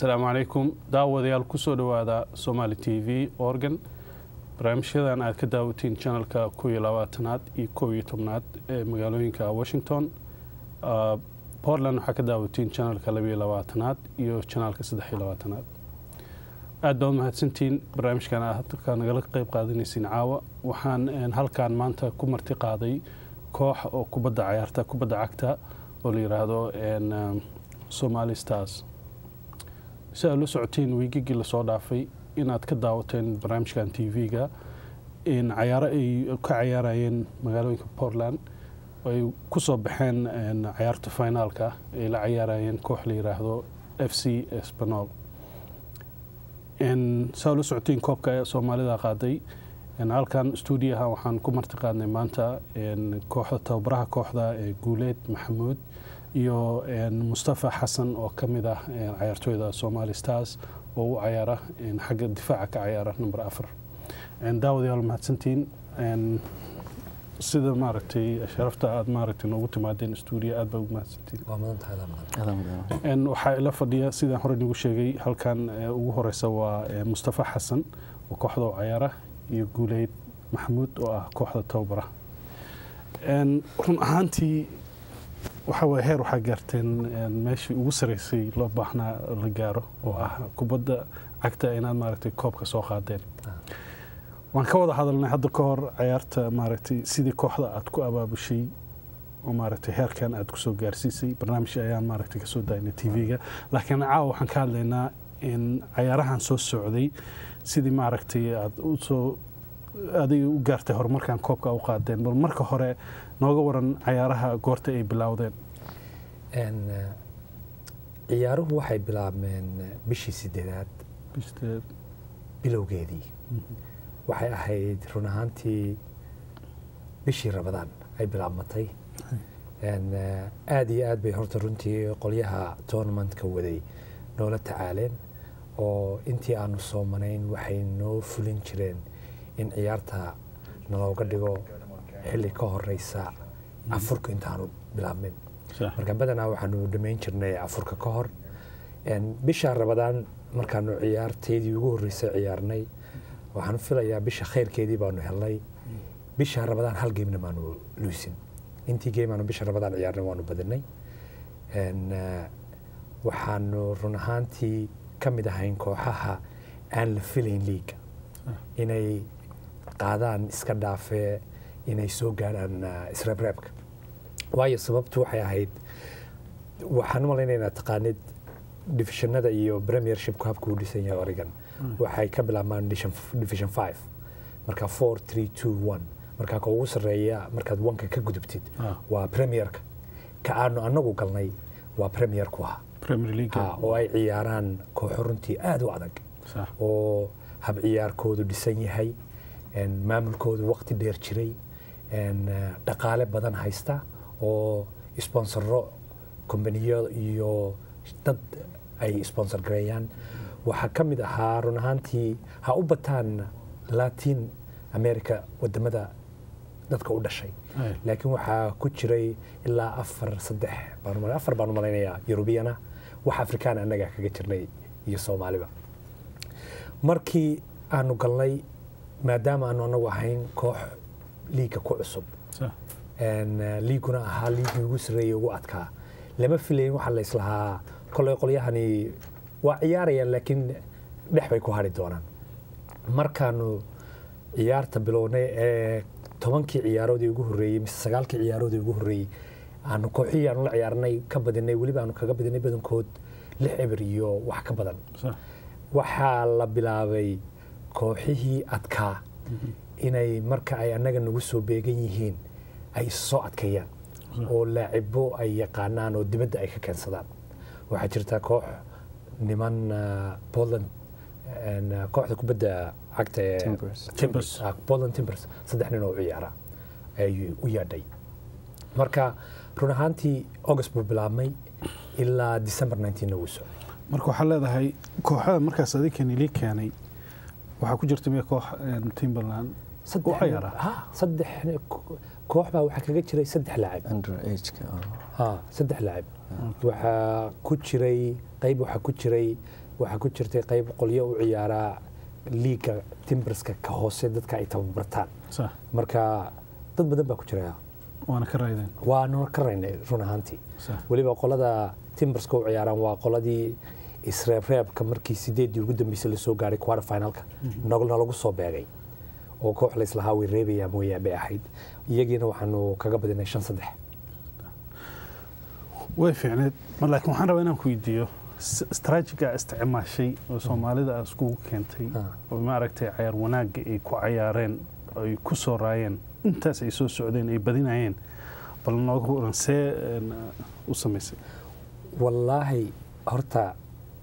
asalaamu calaykum daawadayaal kusoo dhowaada somaali t v organ barnaamijyadan aad ka daawatiin janalka kow iyo labaatanaad iyo kow iyo tobnaad ee magaalooyinka washington portland waxaa ka daawatiin janalka labaiyo labaatanaad iyo janaalka saddex iyo labaatanaad aad baa u mahadsantiin barnaamijkan aad halkaa nagala qeyb qaadanaysiin caawa waxaan halkan maanta ku marti qaaday koox oo kubadda cayaarta kubadda cagta oo la yidhaahdo somali stars si aad la socotiin wiigigii lasoo dhaafay inaad ka daawateen barnaamijkan t v-ga cayaaro ay ka cayaarayeen magaalooyinka portland ay ku soo baxeen cayaarta finaalka ay la cayaarayeen koox la yidhaahdo f c spanol si aad la socotiin koobka soomaalida qaaday halkan stuudiyaha waxaan ku marti qaadnay maanta kooxda tababaraha kooxda guuleed maxamuud iyo mustafa xasan oo ka mid ah cayaartooyda somali stars oo u cayaara xagga difaaca ka cayaara number afar daawadayaal mahadsantiin sida maaragtay sharafta aad maaragtay noogu timaadeen stuudiya aad baa ugu mahadsantiin waxaa ila fadhiya sidaan hore nagu sheegay halkan ugu horeysa waa mustafa xasan oo kooxda u cayaara iyo guuleyd maxamuud oo ah kooxda tababara run ahaantii waxaa waye heer waxaa gaarteen meeshii ugu sareysay loo baahnaa la gaaro oo ah kubadda cagta inaad maaragtay koobka soo qaadeen waan ka wada hadalnay hadda ka hor cayaarta maaragtay sidii kooxda aad ku abaabushay oo maaragtay heerkan aad kusoo gaarsiisay barnaamij ayaan maaragtay kasoo daynay t v-ga laakiin caawa waxaan ka hadlaynaa in cayaarahan soo socday sidii maaragtay aad usoo adiga u gaartay horumarkan koobka u qaadeen bal marka hore nooga waran cayaaraha goorta ay bilowdeen ciyaaruhu waxay bilaabmeen bishii sideedaad bilowgeedii waxay ahayd run ahaantii bishii rabadaan ay bilaabmatay aada iyo aad bay horta runtii qolyaha tournamentka waday noola tacaaleen oo intii aanu soomanayn waxay noo fulin jireen in ciyaarta nalooga dhigo xilli ka horeysa afurka intaanu bilaabmin marka badanaa waxaanu dhamayn jirnay afurka ka hor bisha rabadaan markaanu ciyaarteedii ugu horreysay ciyaarnay waxaanu filayaa bisha khayrkeedii baanu helnay bisha rabadaan hal geemna maanu luusin intii geem aanu bisha rabadaan ciyaarnay waanu badinay waxaanu run ahaantii ka mid ahayn kooxaha aan la filayn liiga inay qaadaan iska dhaafee inay soo gaadhaan isreebreebka waayo sababtu waxay ahayd waxaan u malaynaynaa taqaanid divishanada iyo premiershipku habka uu dhisan yahay oregon waxay ka bilaabmaan division five marka four three two one markaa ka ugu sarreeya markaad wanka ka gudubtid waa premierka ka aanu anagu galnay waa premierku ah oo ay ciyaaraan kooxo runtii aada u adag oo hab ciyaarkoodu dhisan yahay maamulkoodu waqti dheer jiray dhaqaale badan haysta oo sponsoro kombaniyo iyo dad ay sponsor gareeyaan waxaa ka mid ahaa run ahaantii ha u bataan latin america wadamada dadka u dhashay laakiin waxaa ku jiray ilaa afar saddex afar baan u malaynayaa eurubiyana wax afrikaan annaga kaga jirnay iyo soomaaliba markii aanu galnay maadaama aanu anagu ahayn koox liiga ku cusub liiguna ahaa liigii ugu sarreeyey ugu adkaa lama filayn waxaa la islahaa koley qolyahani waa ciyaarayaan laakiin dhex bay ku hari doonaan markaanu ciyaarta bilownay ee tobankii ciyaaroodii ugu horreeyey mise sagaalkii ciyaaroodii ugu horreeyey aanu kooxihii aanu la ciyaarnay ka badinay weliba aanu kaga badinay badankood lix eber iyo wax ka badan waxaa la bilaabay kooxihii adkaa inay marka ay annaga nagu soo beegan yihiin ay soo adkeeyaan oo laacibo ay yaqaanaan oo dibadda ay ka keensadaan waxaa jirta koox niman portland kooxda kubadda cagta ee portland timbers saddex nin oo u ciyaara ay u yaadhay marka run ahaantii august buu bilaabmay ilaa december na wuu socday marka waxaa leedahay kooxada markaas adinkani lii keenay waxaa ku jirta miya koox timberland u ciyaara saddex koox baa waxaa kaga jiray saddex laacib saddex laacib waxaa ku jiray qayb waxaa ku jiray waxaa ku jirtay qayb qolyo u ciyaaraa liiga timberska ka hoose dadka ay tababartaan sax marka dad badan baa ku jira waana ka raydeen waanu ka raynay run ahaantii sax weliba qolada timberska u ciyaaraan waa qoladii isreebreebka markii sideeddii ugu dambeysay lasoo gaaray quarter finalka nog- nalagu soo beegay oo koox layslahaa way reebayaa mooyaa bay ahayd iyagiina waxaanu kaga badinay shan saddex way fiicneed mar laakiin waxaan rabaa inaan ku weydiiyo s- istaraatijiga isticmaashay oo soomaalida aad iskugu keentay Ah. oo maaragtay cayaar wanaagga ay ku cayaareen ay ku soo raayeen intaas ay soo socdeen ay badinayeen bal nooga waran see een, u samaysay wallaahi horta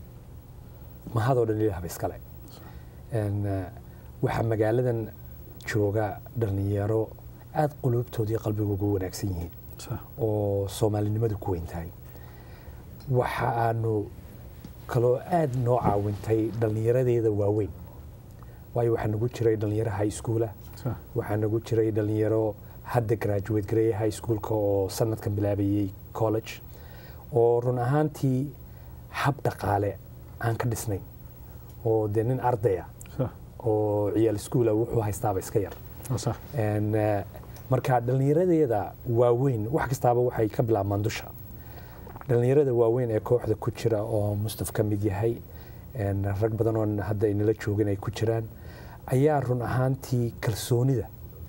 mahadoo dhan ilaahba iskale Een, eh, waxaa magaaladan jooga dhallinyaro aada quluubtooda iyo qalbigooga u wanaagsan yihiin sax oo soomaalinimadu ku weyn tahay waxa aanu kaloo aada noo caawintay dhallinyaradeeda waaweyn waayo waxaa nagu jiray dhallinyaro high schoola sax waxaa nagu jiray dhallinyaro hadda graduate gareeya high schoolka oo sanadkan bilaabayey college oo run ahaantii hab dhaqaale aan ka dhisnayn oo dee nin ardaya sax oo ciyaal schoola wuxuu haystaaba iska yar waa sax Een, eh, marka dhallinyaradeeda waaweyn wax kastaaba waxay ka bilaabmaan dusha dhallinyarada waaweyn ee kooxda ku jira oo mustaf ka mid yahay een, rag badan oo hadda inala joogin ay ku jiraan ayaa run ahaantii kalsoonida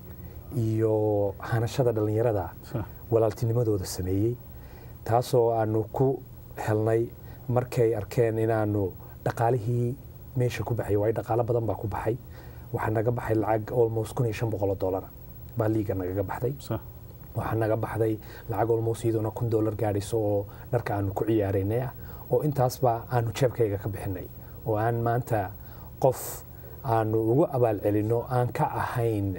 iyo hanashada dhallinyarada sax walaaltinimadooda sameeyey taasoo aanu ku helnay markay arkeen inaanu dhaqaalihii meesha ku baxay waayo dhaqaalo badan baa ku baxay waxaa naga baxay lacag almost kun iyo shan boqol oo dollar baa liiga nagaga baxday sax waxaa naga baxday lacag almost iyadoona kun dollar gaadhayso oo dharka aanu ku ciyaaraynay ah oo intaasba aanu jeebkayga ka bixinay oo aan maanta qof aanu ugu abaal celinno aan ka ahayn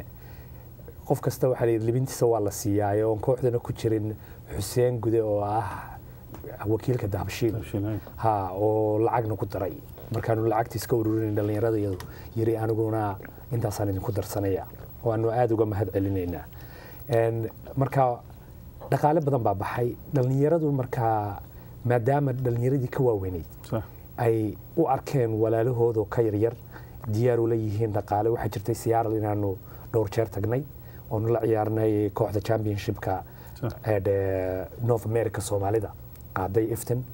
qof kasta waxaa layidhi libintiisa waa la siiyaayo oon kooxdana ku jirin xuseen gude oo ah wakiilka dahabshiil Abshiilay. ha oo lacagna ku daray markaanu lacagta iska ururin dhallinyarada iyadu yiri aniguna intaasaan idinku darsanaya oo aanu aada uga mahad celinaynaa Een, marka dhaqaale badan baa baxay dhallinyaradu markaa maadaama dhallinyaradii ka waaweyneyd sax ay u arkeen walaalahooda ka yaryar diyaar ula yihiin dhaqaale waxaa jirtay siyaaral inaanu dhowr jeer tagnay oonu la ciyaarnay kooxda championshipka sax ee dhe- north america soomaalida qaaday ifton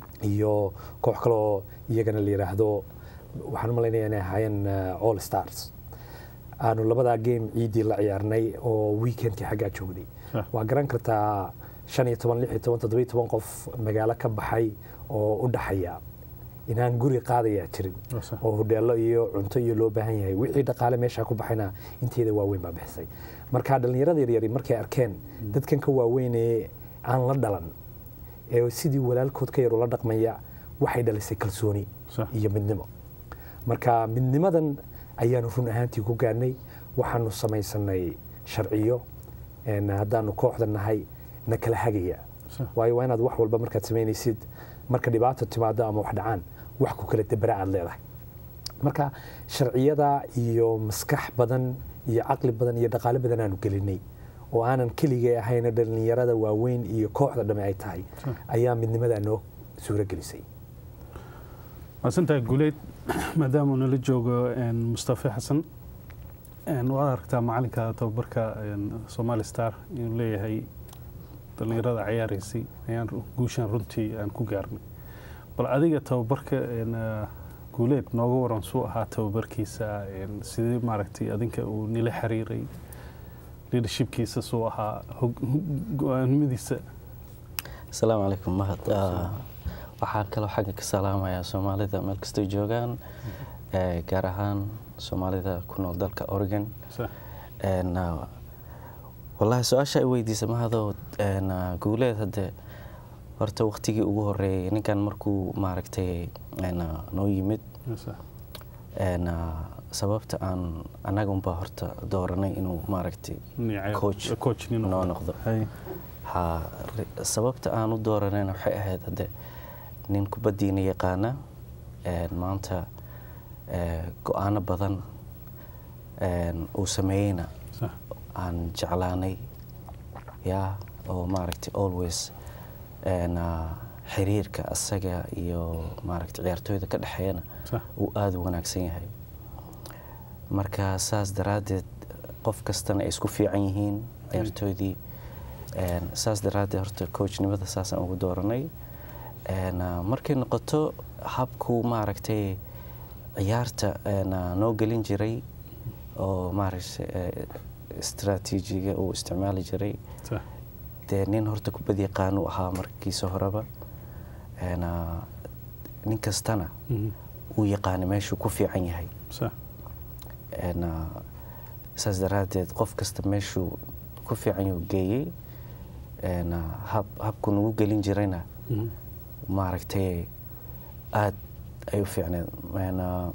iyo koox kaloo iyagana la yidhaahdo waxaan u malaynaya inay ahaayeen eh, all stars aanu labadaa game ciidii la ciyaarnay oo weekendkii xaggaa joognay sax waa garan kartaa shan iyo toban lix iyo toban toddoba iyo toban qof magaalo ka baxay oo u dhaxaya inaan guri qaadayaa jirin waa sax oo hodheelo iyo cunto iyo loo baahan yahay wixii dhaqaale meeshaa ku baxayna inteeda waaweyn baa bixisay marka dhallinyarada yaryari markay arkeen dadkan ka waaweyn ee aan la dhalan ee sidii walaalkood ka yar ula dhaqmaya waxay dhalisay kalsooni sax iyo midnimo marka midnimadan ayaanu run ahaantii ku gaarnay waxaanu samaysanay sharciyo een, haddaanu kooxda nahay na kala hagaya sax waayo waa inaad wax walba markaad samaynaysid marka dhibaato timaado ama wax dhacaan wax ku kala debera aad leedahay marka sharciyada iyo maskax badan iyo caqli badan iyo dhaqaale badan aanu gelinay oo aanan keligay ahayna dhallinyarada waaweyn iyo kooxda dhamme ay tahay Sure. ayaa midnimadaa noo suuro gelisay maasantahay guleyd maadaama uu nala joogo een, mustafe xasan een, waad aragtaa macalinka tababarka een, somali star inuu leeyahay dhallinyarada cayaaraysay ayaan ru- guushan runtii aan ku gaarnay bal adiga tababarka een, ah, guuleed nooga waran suu ahaa tababarkiisa een, sidee maaragtay adinka uu nila xiriiray leadershipkiisa suu ahaa hog- hog- go-aanimadiisa asalaamu calaykum mahad Ah, waxaan kaloo xagga ka salaamayaa soomaalida meel kastoo joogaan eh, gaar ahaan soomaalida ku nool dalka oregon Sax. En, ah, wallaahi su-aasha ay weydiisa mahadoo en, ah, guuleed hadde horta waqtigii ugu horeeyay ninkan markuu maaragtay en, ah, noo yimid Sax. en, ah, sababta aan annaga unbaa horta dooranay inuu maaragtay Nin cayaar- Coach. coach nin noo noqdo. noqdo Hay. ha ri- sababta aan u dooranayna waxay ahayd hadde nin kubaddiina yaqaana een, maanta ee, go-aano badan een, uu sameeyeyna Sax. aan jeclaanay ya oo maaragtay always een, ah, xiriirka asaga iyo maaragtay ciyaartooyda ka dhexeeyana sax uu aada u wanaagsan yahay marka saas daraaddeed qof kastana ay isku fiican yihiin ciyaartooydii Een, saas daraaddeed horta coachnimada saasaan ugu dooranay Een, ah, markay noqoto habkuu maaragtay ciyaarta een, ah, noo gelin jiray oo maaragtay eh, istaraatiijiga uu isticmaali jiray sax dee nin horta kubad yaqaan uu ahaa markiisa horeba Een, ah, nin kastana Mhm. uu yaqaana meeshuu ku fiican yahay sax Een, ah, saas daraaddeed qof kasta meeshuu ku fiican yuu geeyey Een, ah, hab habku nagu gelin jirayna Mhm. maaragtay aad ay u fiicneed Een, ah,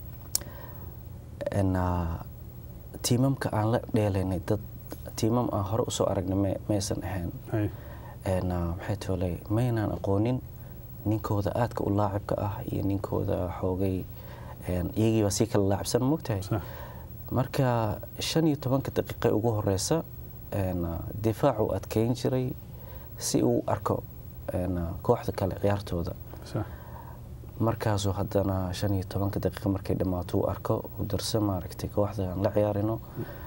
een, ah, tiimamka aan la dheelaynay dad tiimam aan hore usoo aragnay ma- maysan ahayn hay Een, ah, maxay toolay maynaan aqoonin ninkooda aadka u laacibka ah iyo ninkooda xoogay een, iyagii baa sii kala laacibsan mogtahay sax marka shan iyo tobanka daqiiqa ugu horeysa een, ah, difaacu adkeyn jiray si uu u arko een, ah, kooxda kale ciyaartooda sax markaasuu haddana shan iyo tobanka daqiiqa markay dhammaato uu arko uu darso maaragtay kooxda aan la ciyaarino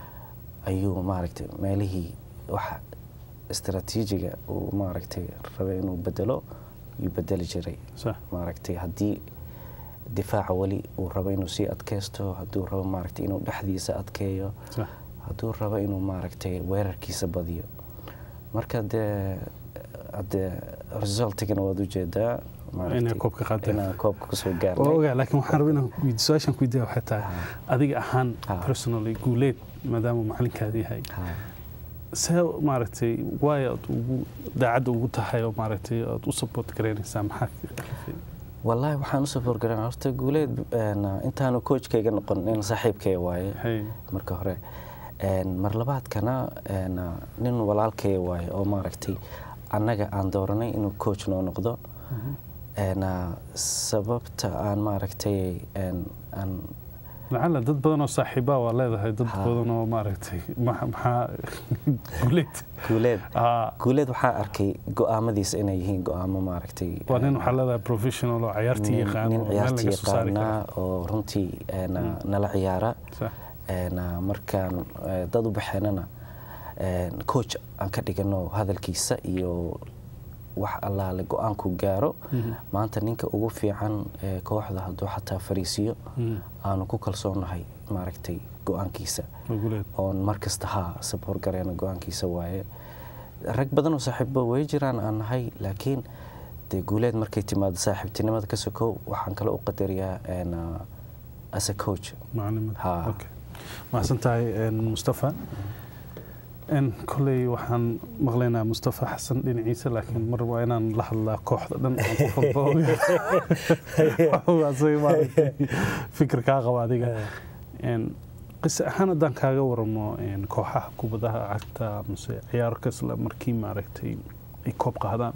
ayuu maaragtay meelihii waxa istaraatiijiga uu maaragtay rabay inuu bedelo yuu bedeli jiray sax maaragtay haddii difaaca weli uu rabo inuu sii adkaysto hadduu rabo maaragtay inuu dhexdiisa adkeeyo sax hadduu rabo inuu maaragtay weerarkiisa badiyo marka dee hadee resultigana waad ujeedaa maaragtay Inay koobka qaadeen. inaan koobka kusoo waa gaarnay ogaa laakiin waxaan rabaa inaan weydi- su-aashaan ku weydiiya waxay tahay adiga ahaan Ha. personally guuleed maadaama macalinkaada yahay Ha. see maaragtay waay aad ugu daacadda ugu tahay oo maaragtay aad u support garaynaysaa maxaa kalifay wallaahi waxaan usoo forgaran horta guuleed een, intaanu coachkayga noqon in saaxiibkay waaye hay marka hore Een, mar labaadkana een, nin walaalkay waaye oo maaragtay annaga aan dooranay inuu coach noo noqdo Een, sababta aan maaragtay een, aan lacala dad badan oo saaxiibaa waa leedahay dad Ha. badan oo maaragtay ma- maxaa guuleed guuleed Ah, guuleed waxaa arkay go-aamadiisa inay yihiin go-aamo maaragtay waa nin een, waxaa leedahay professional oo ciyaartii nin- yaqaan nin oo meel ciyaartii laga soo saari karo yaqaana oo runtii een, nala ciyaara sax Een, markaan eh, dad u baxeenana een, coach aan ka dhigano hadalkiisa iyo wax allaale go-aanku gaaro Mhm. maanta ninka ugu fiican ee kooxda hadduu xataa fariisiyo Mhm. aanu ku kalsoonahay maaragtay go-aankiisa waa guuleed oon mar kasta haa saboor gareena go-aankiisa waaye rag badan oo saaxiibo way jiraan aan nahay laakiin dee guuleed markay timaado saaxiibtinimada ka sokow waxaan kale u qadariyaa een, ah, as a coach macalimada Ha. Okay. mahadsan tahay een, mustafa n koley waxaan maqlaynaa mustafa xasan dhinaciisa laakiin mar waa inaan la hadlaa kooxda dhan aan qof walba ogaa asaga maaragtay fikir kaa qaba adiga Een, qise ahaan haddaan kaaga waramo een, kooxaha kubadaha cagta mase ciyaar kasla markii maaragtay ay koob qaadaan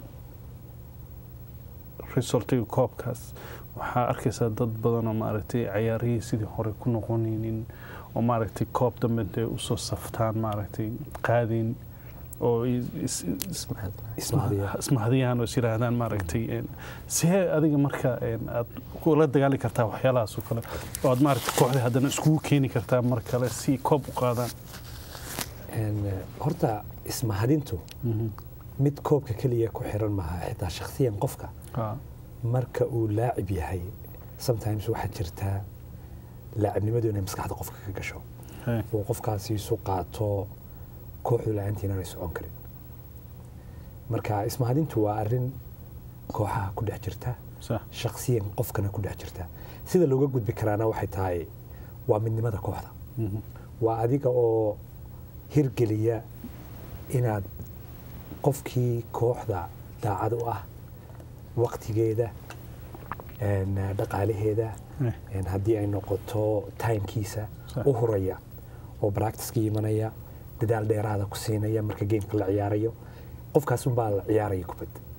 resultiga koobkaas waxaa arkaysaa dad badan oo maaragtay ciyaarihii sidii hore ku noqonaynin oo maaragtay koob dambe intay usoo saftaan maaragtay qaadin oo is- is- is- Ismahadiyaan. ismahadiyaan oo is yidhaahdaan maaragtay een, see adiga marka een, aad kula dagaali kartaa waxyaalahaas oo kale oo aad maaragtay kooxda haddana iskugu keeni kartaa mar kale si koob u qaadaan Een, eh, horta ismahadintu Mhm. mid koobka keliya ku xiran maaha xitaa shakhsiyan qofka Ah, marka uu laacib yahay sometimes waxaa jirtaa laacibnimadu inay maskaxda qofka ka gasho hey, uu qofkaasi isu qaato kooxdu la-aantii inaanay socon karin marka ismahadintu waa arrin kooxaha ku dhex jirta sax shakhsiyan qofkana ku dhex jirta sida looga gudbi karaana waxay tahay waa midnimada kooxda Mhm. waa adiga oo hirgeliya inaad qofkii kooxda daacad u ah waqtigeeda een, dhaqaalaheeda Eh, een, haddii ay noqoto timekiisa Sax. u huraya oo practiceka imanaya dadaal dheeraada ku siinaya marka gameka la ciyaarayo qofkaas unbaa la ciyaaraya kubad